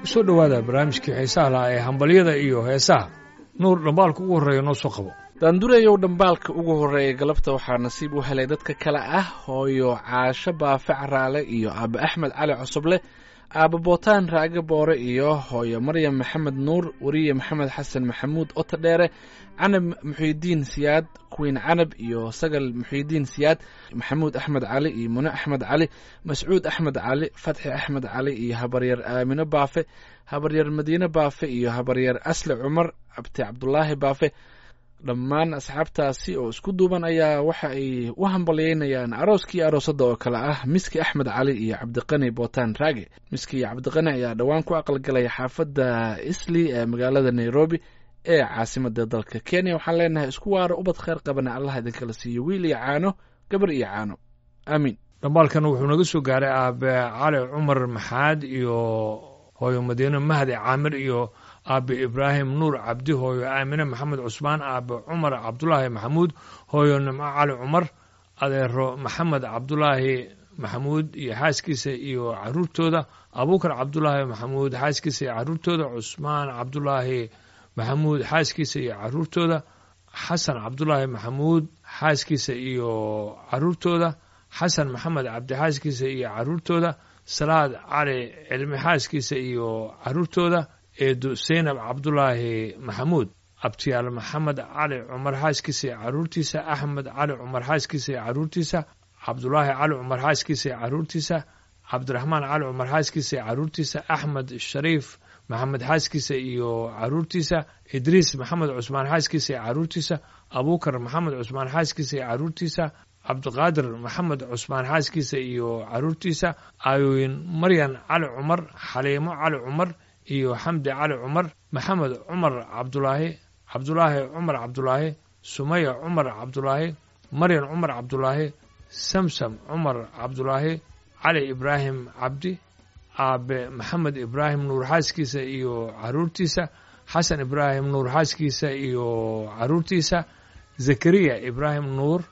kusoo dhowaada barnaamijkii xiisaha lahaa ee hambalyada iyo heesaha nuur dhambaalka ugu horreeya noo soo qabo daandureyow dhambaalka ugu horreeya galabta waxaa nasiib u helay dadka kale ah hooyo caasho baafe caraale iyo aaba axmed cali cosoble aaba bootaan raage boore iyo hooyo maryam maxamed nuur weriye maxamed xasan maxamuud otodheere canab muxiidiin siyaad queen canab iyo sagal muxiidiin siyaad maxamuud axmed cali iyo mune axmed cali mascuud axmed cali fatxi axmed cali iyo habaryar aamino baafe habaryar madiine baafe iyo habaryar asle cumar abti cabdulaahi baafe dhammaan asxaabtaasi oo isku duuban ayaa waxa ay u hambalyeynayaan arooskii aroosadda oo kale ah miski axmed cali iyo cabdiqani bootaan raage miski iyo cabdiqani ayaa dhowaan ku aqalgalaya xaafadda isli ee magaalada nairobi ee caasimada dalka kenya waxaan leenahay isku waaro ubad kheyr qabana allah idinkala siiyo wiil iyo caano gabar iyo caano aamiin dhambaalkan wuxuu naga soo gaaray aabe cali cumar maxaad iyo hooyo madiine mahdi caamir iyo aabe ibraahim nuur cabdi hooyo aamine maxamed cusmaan aabe cumar cabdulaahi maxamuud hooyo nimco cali cumar adeero maxamed cabdulaahi maxamuud iyo xaaskiisa iyo caruurtooda abuukar cabdulaahi maxamuud xaaskiisa iyo caruurtooda cusmaan cabdulaahi maxamuud xaaskiisa iyo caruurtooda xasan cabdulaahi maxamuud xaaskiisa iyo caruurtooda xasan maxamed cabdi xaaskiisa iyo caruurtooda salaad cali cilmi xaaskiisa iyo caruurtooda eedu seynab cabdulaahi maxamuud abtiyaal maxamed cali cumar xaaskiisa iyo caruurtiisa axmed cali cumar xaaskiisa iyo caruurtiisa cabdulaahi cali cumar xaaskiisa iyo caruurtiisa cabdiraxmaan cali cumar xaaskiisa iyo caruurtiisa axmed shariif maxamed xaaskiisa iyo caruurtiisa idriis maxamed cusmaan xaaskiisa iyo caruurtiisa abuukar maxamed cusmaan xaaskiisa iyo caruurtiisa cabdiqaadir maxamed cusmaan xaaskiisa iyo caruurtiisa aayooyin maryan cali cumar xaliimo cali cumar iyo xamdi cali cumar maxamed cumar cabdulaahi cabdulaahi cumar cabdulaahi sumaya cumar cabdulaahi maryan cumar cabdulaahi samsam cumar cabdulaahi cali ibraahim cabdi aabe maxamed ibraahim nuur xaaskiisa iyo caruurtiisa xasan ibraahim nuur xaaskiisa iyo caruurtiisa zakariya ibraahim nuur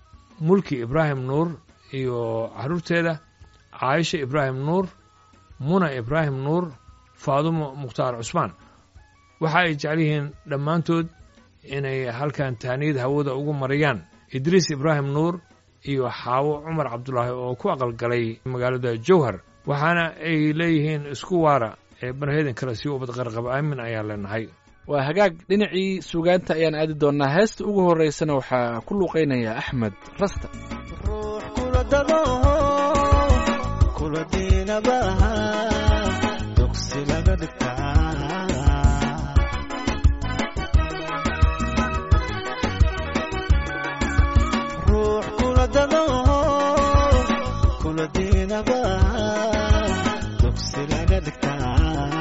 mulki ibraahim nuur iyo caruurteeda caaisha ibraahim nuur muna ibraahim nuur faadumo mukhtaar cusmaan waxa ay jecel yihiin dhammaantood inay halkan tahniyad hawada ugu mariyaan idriis ibraahim nuur iyo xaawo cumar cabdulaahi oo ku aqalgalay magaalada jowhar waxaana ay leeyihiin isku waara ee barheedan kale sii ubad qarqaba aamin ayaan leenahay waa hagaag dhinacii suugaanta ayaan aadi doonnaa heesta ugu horraysana waxaa ku luuqaynaya axmed rasta ruux kula dado kula diinabaha dugsi laga dhigtaa ruux kula dado kula diinabaha dugsi laga dhigtaa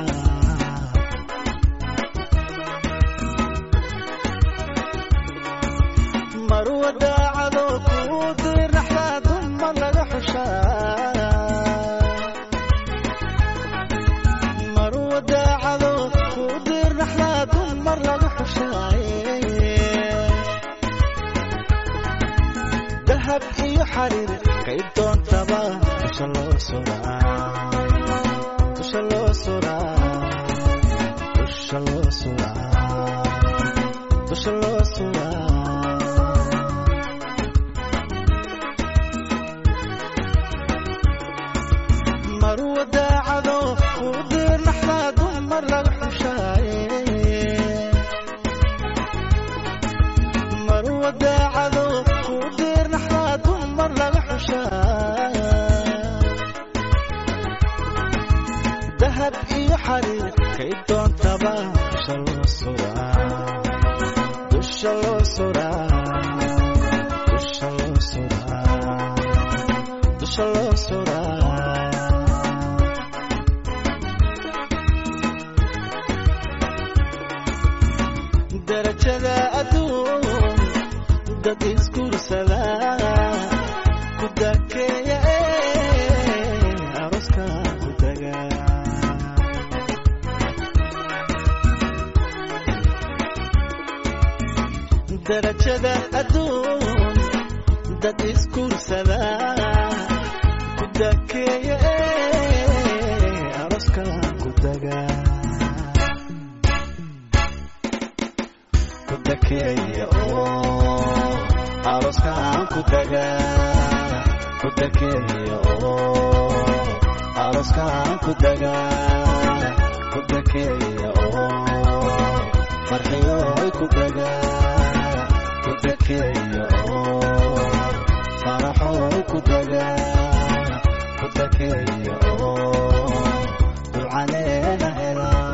marwa daacado kuu dirnaxdaa dumma laga xushaa marwa daacado kuu dirnaxdaa dumar laga xushaaye dahab iyo xariir kay doontaba dusha loo suraa dusha loo suraa dusha loo suraa dusha loo suraa marwa daacado kuu dirnaxdaa dumar laga xushaaye marwa daacado kuu dirnaxdaa dumar laga xushaa dahab iyo xariir kay doontaba dusha loo suraa dusha loo suraa dusha loo suraa dusha loo suraa darajada adduun dad isguursada ku dakeeya ee aroska ku daga darajada adduun dad isguursada ku dakeeya ee aroska ku daga dakeeya oo arooskaan ku dagaa ku dakeeya oo arooskaan ku dagaa ku dakeeya oo farxiyoy ku dagaa ku dakeeya oo faraxoy ku dagaa ku dakeeya oo ducaneena helaa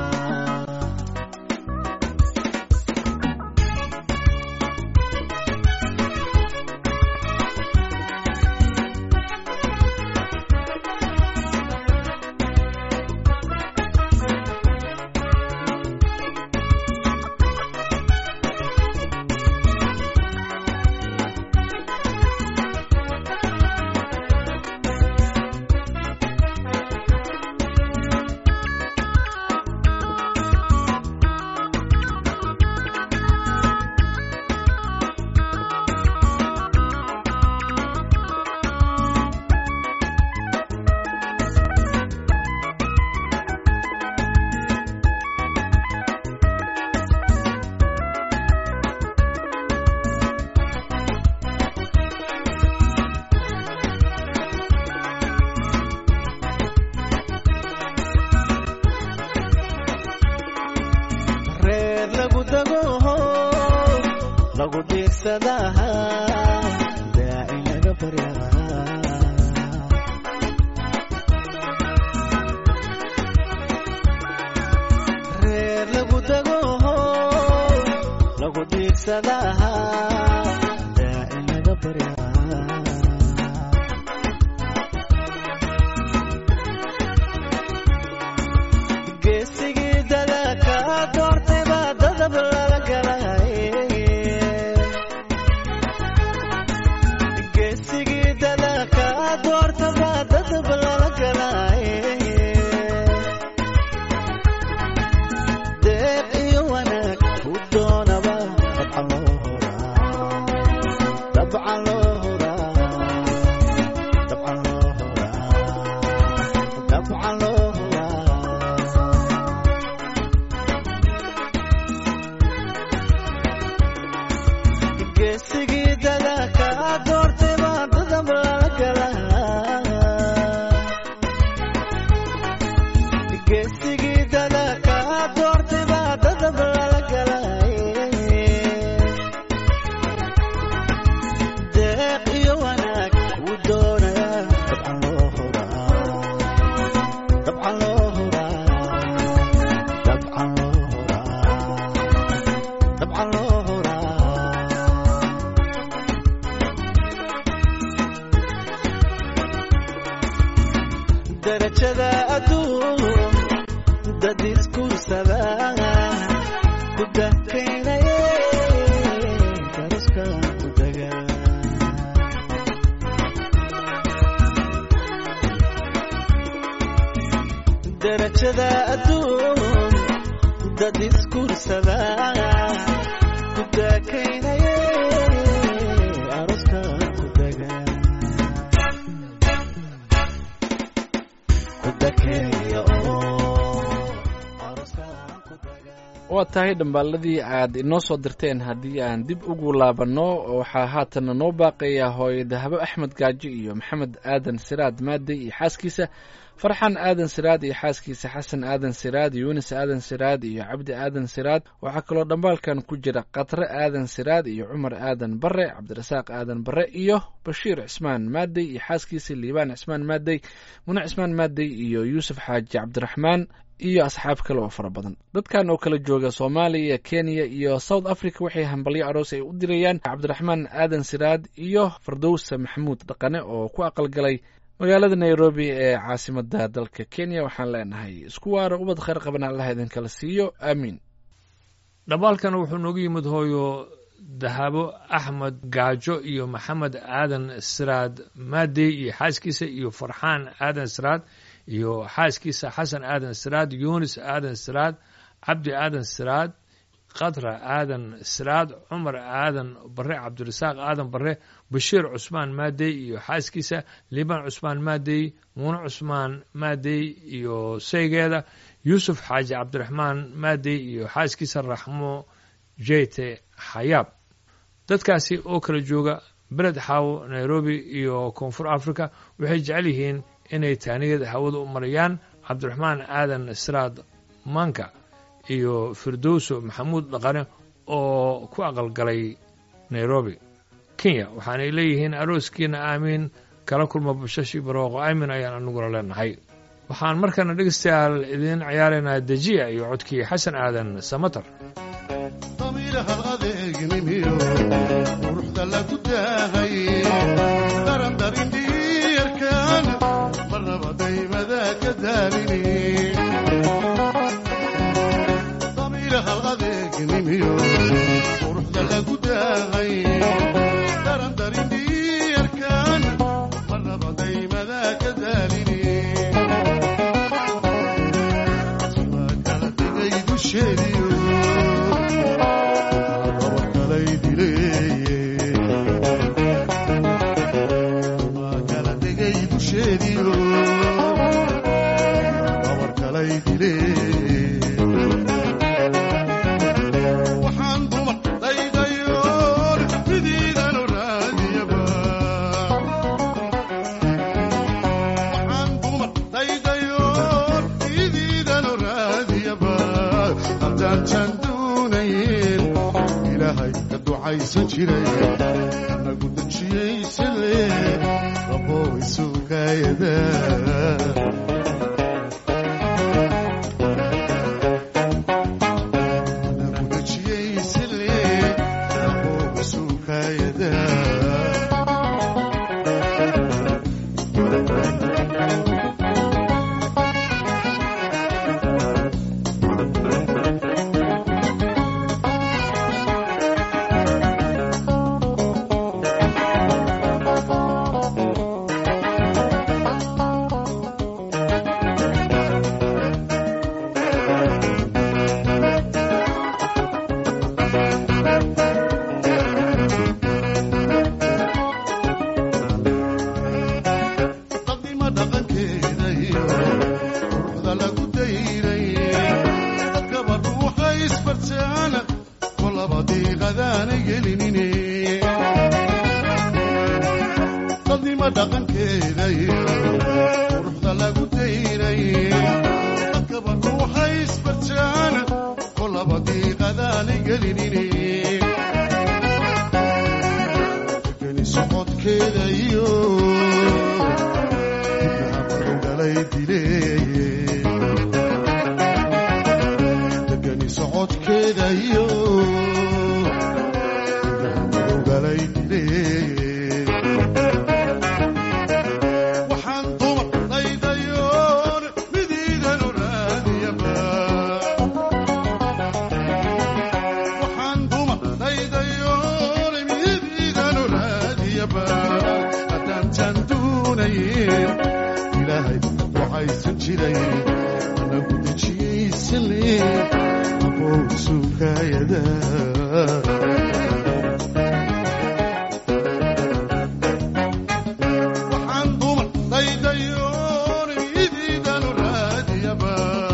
reer lagu dago lagu dhiirsadaha daaci laga baryaa reer lagu dago lagu dhiirsadaha daaci laga baryaa geesigii dadaka doortay baa dadab lala galay geesigii dadaka doorta baa dadab lala galay deeq iyo wanaag u doonaba dabcan loo huraa dabcan loo huraa dabcan loo huraa dabcan loo huraa geesigii dadaka doortay baa dadab lala galaa geesigii dadaka doortay baa dadab lala galay deeq iyo wanaag wuu doonayaa dabcan loo huraa dabcan loo huraa dabcan loo huraa dabcan loo huraa darajada adduun dad iskursada ku dahkaynaye daraskan ku daga darajada adduun dad iskursada ku dahkaynaye aroskan ku daga ku dakeeya oo aroskan ku daga waa tahay dhambaaladii aad inoo soo dirteen haddii aan dib ugu laabanno waxaa haatana noo baaqayaa hooyo dahabo axmed gaajo iyo maxamed aadan siraad maadey iyo xaaskiisa farxan aadan siraad iyo xaaskiisa xasan aadan siraad yuunis aadan siraad iyo cabdi aadan siraad waxaa kaloo dhambaalkan ku jira qatre aadan siraad iyo cumar aadan bare cabdirasaaq aadan bare iyo bashiir cismaan maadey iyo xaaskiisa liibaan cismaan maadey mune cismaan maadey iyo yuusuf xaaji cabdiraxmaan iyo asxaab kale oo fara badan dadkan oo kala jooga soomaaliya kenya iyo south africa waxay hambalyo aroos ay u dirayaan cabdiraxmaan aadan siraad iyo fardowsa maxamuud dhaqane oo ku aqalgalay magaalada nairobi ee caasimada dalka kenya waxaan leenahay isku waaro ubad khayr qaban allaha idinkala siiyo aamiin dhambaalkan wuxuu noogu yimid hooyo dahabo axmed gaajo iyo maxamed aadan siraad maadey iyo xaaskiisa iyo farxaan aadan siraad iyo xaaskiisa xasan aadan siraad yunis aadan siraad cabdi aadan siraad khadra aadan siraad cumar aadan bare cabdirasaaq aadan bare bashiir cusmaan maadey iyo xaaskiisa liibaan cusmaan maadey muune cusmaan maadey iyo saygeeda yuusuf xaaji cabdiraxmaan maadey iyo xaaskiisa raxmo jeyte xayaab dadkaasi oo kala jooga beled xaawo nairobi iyo koonfur africa waxay jecel yihiin inay taaniyada hawada u marayaan cabdiraxmaan aadan siraad manka iyo firdowso maxamuud dhaqane oo ku aqalgalay nairobi kenya waxaanay leeyihiin arooskiina aamiin kala kulma bashashi barooqo aamin ayaan aniguna leenahay waxaan markana dhegeystayaal idiin ciyaaraynaa dejiya iyo codkii xasan aadan samatar damiirahal adeegnimiyo quruxda lagu daahay darandarindhiyarkan marnaba daymada ka daalini damiirahal adeegnimiyo quruxda lagu daahay darandarindhiyarkan marnaba daymada ka daalini waa kala tegay dusheediyo waxaan dumar daydayoon midiidanu raadiyaba waxaan dumar daydayoon midiidanu raadiyaba haddaan taan doonayn ilaahay ka ducaysan jiray nagu dejiyeysanle raboo isugaayada nagu dejiyeysanle raboo isugaayada dadnima dhaqankeeda iyo quruxda lagu dayray dadkaba ruuxa isbartaan kolaba diiqadaana gelinine dadnima dhaqankeeda iyo quruxda lagu dayray dadkaba ruuxa isbartaan kolaba diiqadaana gelinine geni socodkeeda iyo galay dileeye degani socodkeeda iyo galay dileeye waxaan dumar daydayoon midiidanu raadiyaba waxaan dumar daydayoon midiidanu raadiyaba haddaan taan doonayn ilaahay waxaysan jiray nagu dejiyeysanle aboo suukaayada waxaan dumar daydayoon midiidanu raadiyaba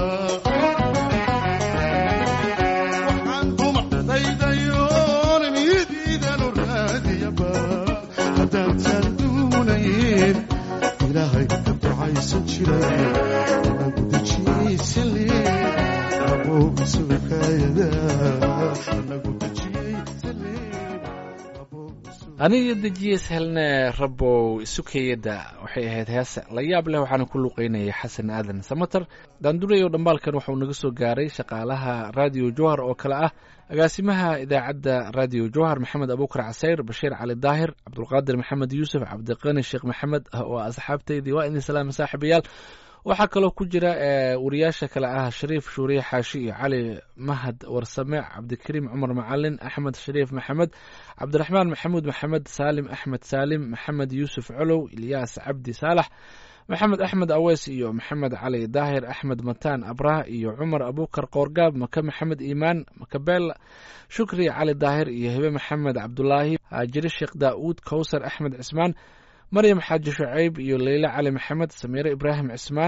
waxaan dumar daydayoon midiidanu raadiyaba haddaan taan doonayn ilaahay ka ducaysan jiray nagu dejiyeysanle aboo suukaayada nagu dejiyeysanle aboo suukaayada aniga dejiyees helne rabow sukayada waxay ahayd heese la yaab leh waxaana ku luqeynayay xasan aadan samater daandurayow dhambaalkan waxauu naga soo gaaray shaqaalaha raadiyo jowhar oo kale ah agaasimaha idaacadda raadiyo jowhar maxamed abuukar casayr bashiir cali daahir cabdulqaadir maxamed yuusuf cabdiqani sheekh maxamed oo asxaabteydii waa idin salaama saaxiibayaal waxaa kaloo ku jira wariyaasha kale ah shariif shuuriye xaashi iyo cali mahad warsame cabdikariim cumar macalin axmed shariif maxamed cabdiraxmaan maxamuud maxamed saalim axmed saalim maxamed yuusuf colow ilyaas cabdi saalax maxamed axmed aweys iyo maxamed cali daahir axmed mataan abrah iyo cumar abukar qoorgaab maka maxamed iimaan makabeel shukri cali daahir iyo hebe maxamed cabdulaahi haajiri sheekh daa'uud kowsar axmed cismaan maryam xaaji shucayb iyo leyle cali maxamed samiire ibraahim cismaan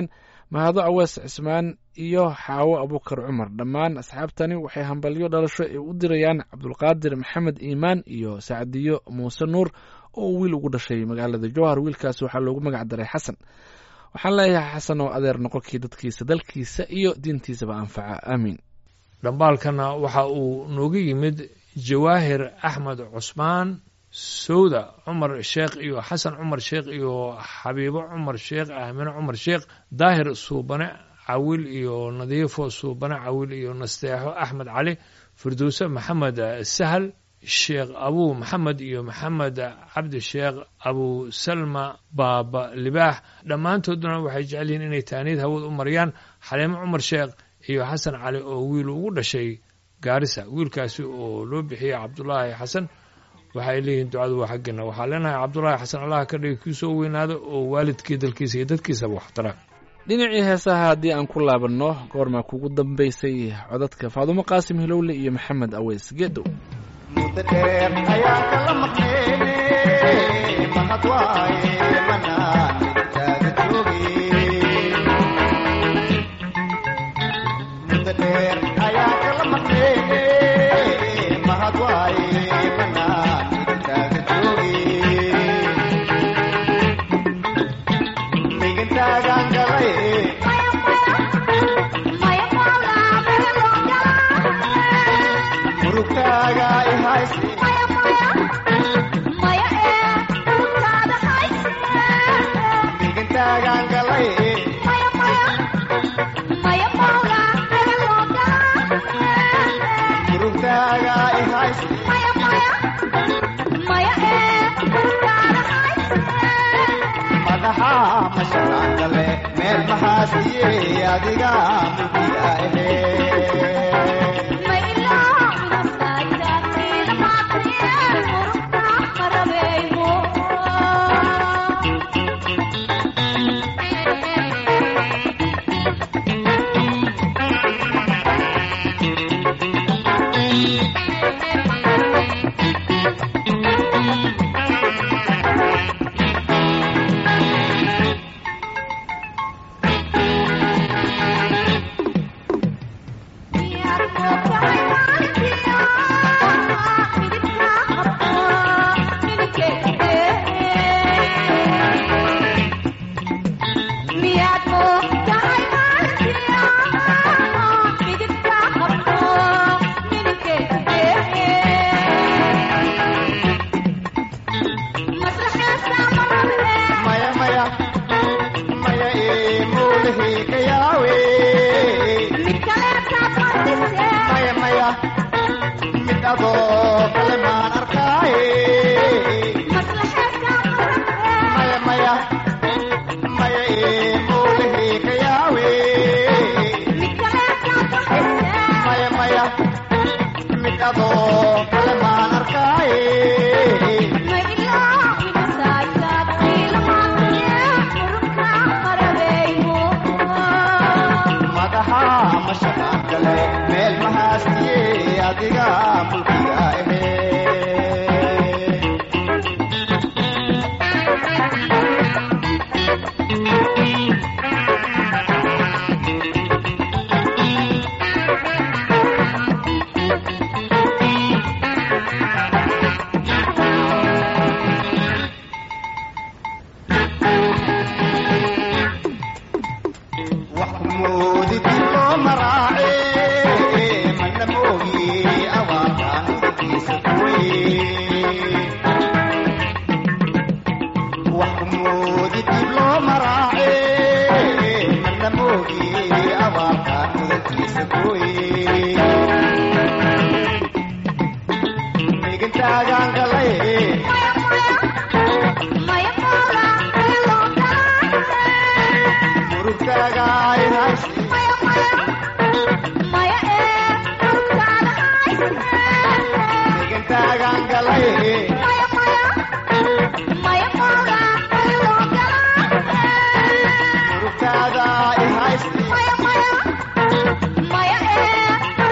mahado awees cismaan iyo xaawo abukar cumar dhammaan asxaabtani waxay hambalyo dhalasho ay u dirayaan cabdulqaadir maxamed iimaan iyo sacdiyo muuse nuur oo wiil ugu dhashay magaalada jowhar wiilkaas waxaa loogu magac daray xasan waxaan leeyahay xasan oo adeer noqonkii dadkiisa dalkiisa iyo diintiisaba anfaca aamiin dhambaalkana waxa uu nooga yimid jawaahir axmed cusmaan sowda cumar sheekh iyo xasan cumar sheekh iyo xabiibo cumar sheekh aamine cumar sheekh daahir suubane cawil iyo nadiifo suubane cawil iyo nasteexo axmed cali firdowse maxamed sahal sheekh abuu maxamed iyo maxamed cabdi sheekh abu salma baaba libaax dhammaantooduna waxay jecel yihiin inay taaniid hawad u mariyaan xaliimo cumar sheekh iyo xasan cali oo wiil ugu dhashay gaarisa wiilkaasi oo loo bixiyey cabdulaahi xasan waxay leeyihiin ducadu waa xaggeena waxaa leenahay cabdulaahi xasan allah ka dhigi kii soo weynaado oo waalidkii dalkiisa iyo dadkiisaba waxtara dhinacii heesaha haddii aan ku laabanno goormaa kugu dambaysay codadka faadumo qaasim hilowle iyo maxamed aweys geedow muddo dheer ayaan kala maqneene mahad waaye manaan midkaaga joogin muddo dheer ayaan kala maqneene mahad waaye manaan midkaaga joogin dhigintaagaan galay murugtaaga i haysi dhigintaagaan galay murugtaaga i haysi madaxa mashalaan gale meel maxaasiye adiga mulkiga ahe maya maya maya ee mowlahi ka yaawe maya maya mid adoo kale maan arkaaye maya maya maya ee mowlahi ka yaawe maya maya mid adoo kale maan arkaaye madaxa mashalaan gale meel maxaasiye adiga mulkiga ahe wax moodi dib loo maraace mana moogi awaaqaan udkiisa kuwey wax moodi dib loo maraace mana moogi awaaqaan udkiisa kuwey dhigintaagaan galay murugtaaga ay haysi dhigintaagaan galay murugtaaga ay haysi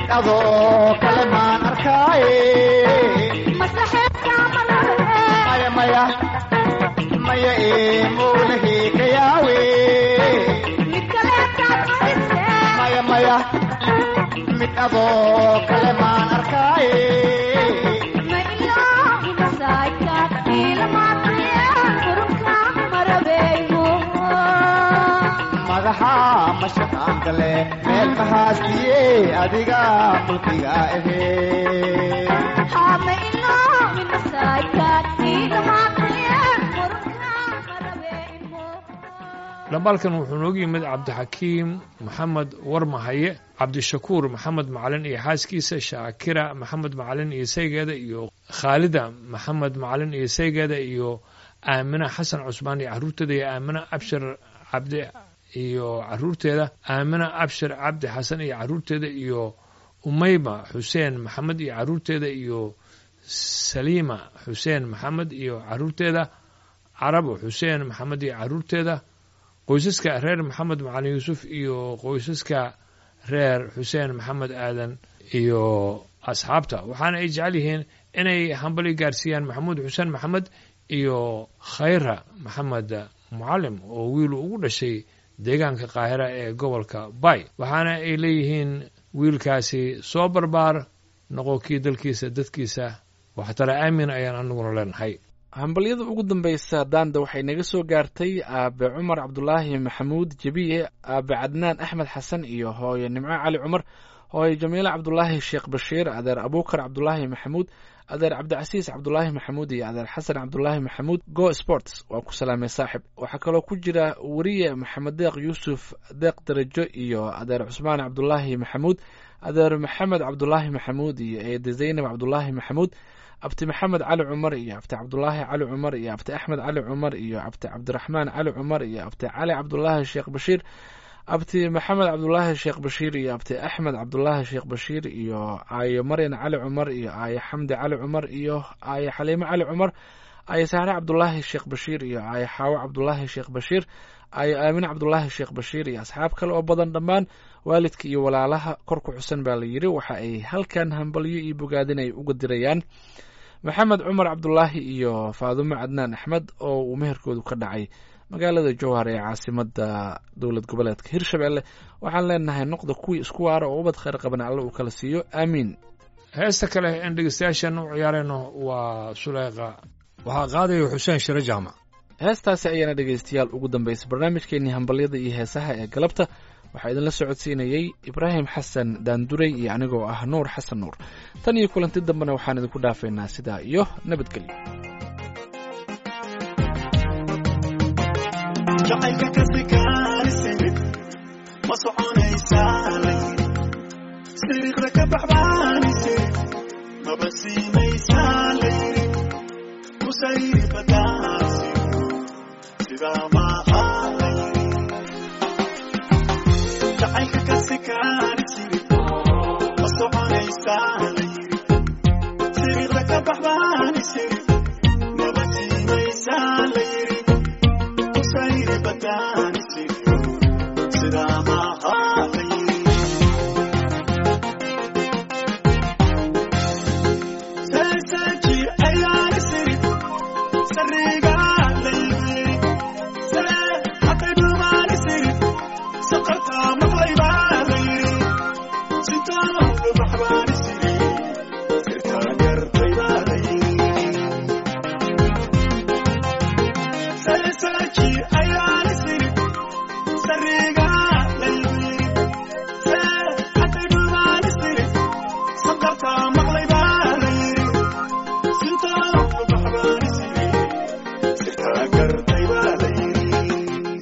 mid adoo kale maan arkaaye maya maya maya ee mowlahi ka yaawe maya maya mid adoo kale maan arkaaye madaxa mashaqaan gale meel mahaastiye adiga mulkiga ahee dhambaalkan wuxuu noogu yimid cabdixakiim maxamed warmahaye cabdishakuur maxamed macalin iyo xaaskiisa shaakira maxamed macalin iyo saygeeda iyo khaalida maxamed macalin iyo saygeeda iyo aamina xasan cusmaan iyo caruurteeda iyo aamina abshir cabdi iyo caruurteeda aamina abshir cabdi xasan iyo caruurteeda iyo umayma xuseen maxamed iyo caruurteeda iyo saliima xuseen maxamed iyo caruurteeda carabo xuseen maxamed iyo caruurteeda qoysaska reer maxamed macalin yuusuf iyo qoysaska reer xuseen maxamed aadan iyo asxaabta waxaana ay jecel yihiin inay hambali gaarsiiyaan maxamuud xuseen maxamed iyo khayra maxamed mucalim oo wiilu ugu dhashay deegaanka qaahira ee gobolka bay waxaana ay leeyihiin wiilkaasi soo barbaar noqo kii dalkiisa dadkiisa waxtara aamin ayaan aniguna leenahay hambalyada ugu dambaysa daanda waxay naga soo gaartay aabe cumar cabdulaahi maxamuud jebiye aabe cadnaan axmed xasan iyo hooye nimco cali cumar hooye jamiile cabdulaahi sheekh bashiir adeer abuukar cabdulaahi maxamuud adeer cabdicasiis cabdulaahi maxamuud iyo adeer xasan cabdulaahi maxamuud go sports waa ku salaamay saaxib waxaa kaloo ku jira weriye maxamed deeq yuusuf deeq darajo iyo adeer cusmaan cabdulaahi maxamuud adeer maxamed cabdulaahi maxamuud iyo eede zaynab cabdulaahi maxamuud abti maxamed cali cumar iyo abti cabdulaahi cali cumar iyo abti axmed cali cumar iyo abti cabdiraxmaan cali cumar iyo abti cali cabdulaahi sheekh bashiir abti maxamed cabdulaahi sheekh bashiir iyo abti axmed cabdulaahi sheekh bashiir iyo aayo maryan cali cumar iyo aayo xamdi cali cumar iyo aayo xaliimo cali cumar aayo sahre cabdulaahi sheekh bashiir iyo aayo xaawo cabdulaahi sheekh bashiir aayo aamin cabdulaahi sheekh bashiir iyo asxaab kale oo badan dhammaan waalidka iyo walaalaha kor ku xusan baa la yidhi waxa ay halkan hambalyo iyo bogaadin ay uga dirayaan maxamed cumar cabdulaahi iyo faadumo cadnaan axmed oo uu meherkoodu ka dhacay magaalada jowhar ee caasimada dowlad goboleedka hirshabelle waxaan leenahay noqda kuwii isku waara oo ubad khayr qaban alle uu kala siiyo aamiin heesta kale en dhegeystayaashan u ciyaarayno waa suleyqa waxaa qaadaya xuseen shire jaamac heestaasi ayaana dhegaystayaal ugu dambaysay barnaamijkeenii hambalyada iyo heesaha ee galabta waxaa idinla socodsiinayey ibraahim xasan daanduray iyo anigoo ah nuur xasan nuur tan iyo kulanti dambena waxaan idinku dhaafaynaa sidaa iyo nabadgelyo jacaylka ka fikaarisayid ma soconaysaa layiri siriiqda ka baxbaanisayid maba siimaysaa layiri kusayri badaansiyo sidaa maaha layiri jacaylka ka sikaarisayid ma soconaysaa layiri siriiqda ka baxbaanisayid maba siimaysaa layiri kusayri badaanisiyo sidaa maaha layiri seeseeji ayaanisiri sariigaa layiri see hatay dhumaanisiri saqartaa maqlaybaa layiri sitaa dhubaxbaanisiri sirtaa gartaybaa layiri seeseeji ayaanisiri sariigaa layiri see hatay dhumaanisiri saqartaa maqlaybaa layiri sintaa dhubaxbaanisiri sirtaa gartaybaa layiri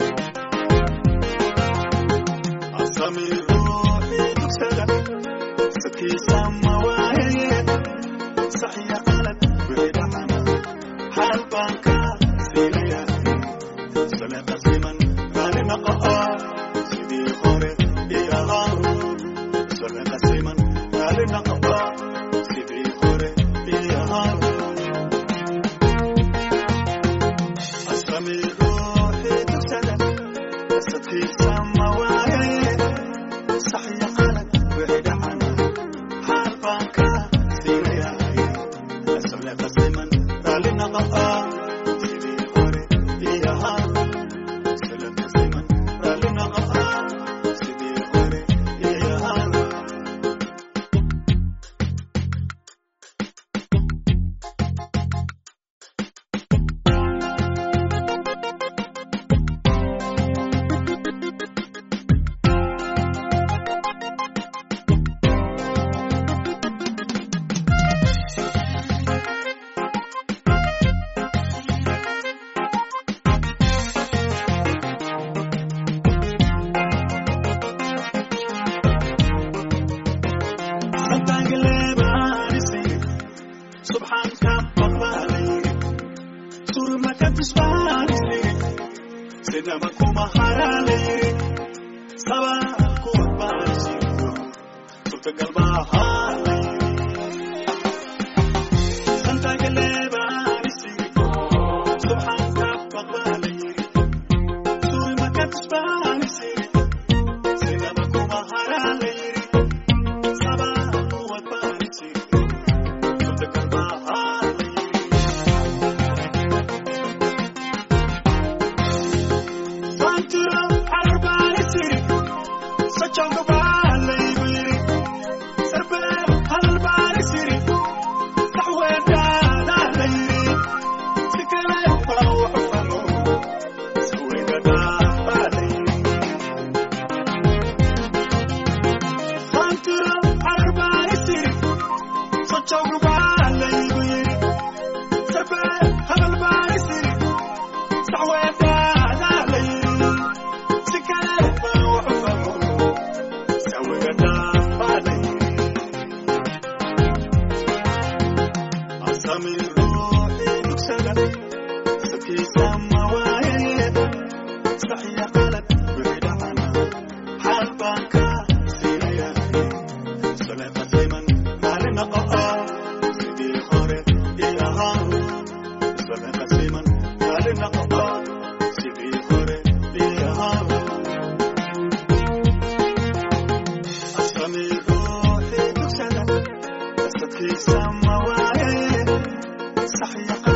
asami ruuxii dugsada sadkiisa ma waaye saxiya qalad wixii dhacana xaal baan ka siinayaa saleeqa siman raali naqa'a sidii hore ii ahaa saleeqa siman raali naqa'a sidii hore ii ahaa asami ruuxii dugsada sadkiisa ma waaye saxiya qalad wixii dhacana subxaanka baqbaalayiri surmaka tusbaanisiri sinama kuma haraalayiri sabaa kuwa baanisiro suurtagal baahalayiri santagaleebaanisiri subxaanka baqbaalayiri surmaka tusbaanisiri sinama kuma haraalayiri sabaa kuwa baanisiro suurtagal baahalayiri Santuro arbaanisiri sochonga baalayiri sarbe halbaanisiri saxweedaalayiri sikale baa waxfano saweegadaalayiri Santuro arbaanisiri sochonga baalayiri sarbe halbaanisiri saxweedaalayiri sikale baa waxfano saweegadaalayiri أسامي روحي تكسد سكي سماوية صحي قلب بريد عنا حال بانكا سيريا سلام سيمن مالنا قطع سيدي خوري إلها سلام سيمن مالنا قطع سيدي خوري إلها أسامي روحي تكسد سكي سماوية صحي قلب